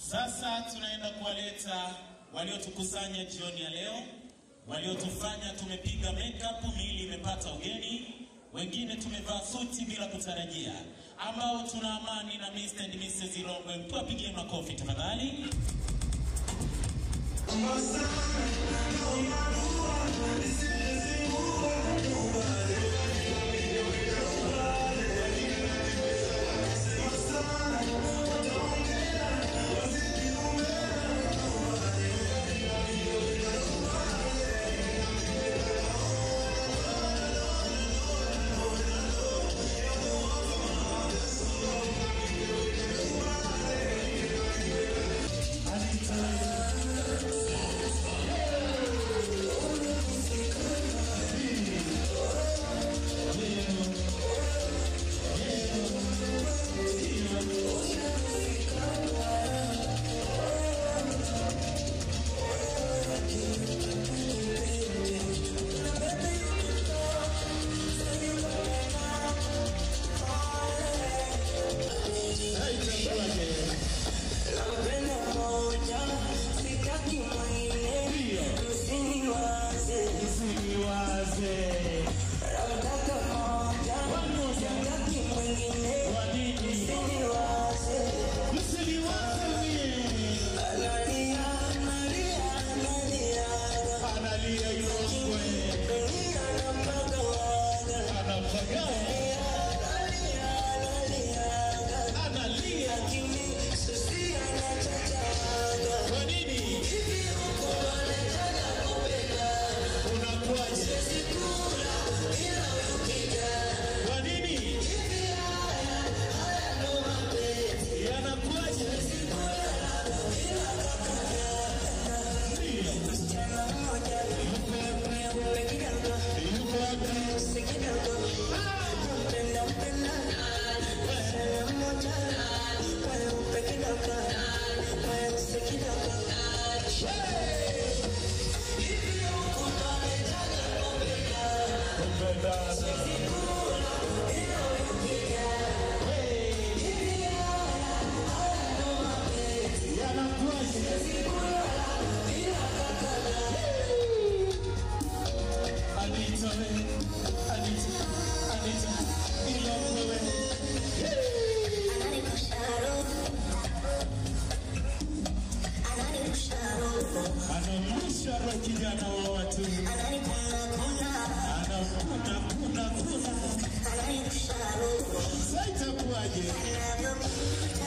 Sasa tunaenda kuwaleta waliotukusanya jioni ya leo, waliotufanya tumepiga makeup, miili imepata ugeni, wengine tumevaa suti bila kutarajia, ambao tuna amani na Mr. and Mrs. Irongwe. Tuwapigie makofi tafadhali. Anamsha roho kijana wa watu, anakuna kuna kuna, sasa itakuwaje?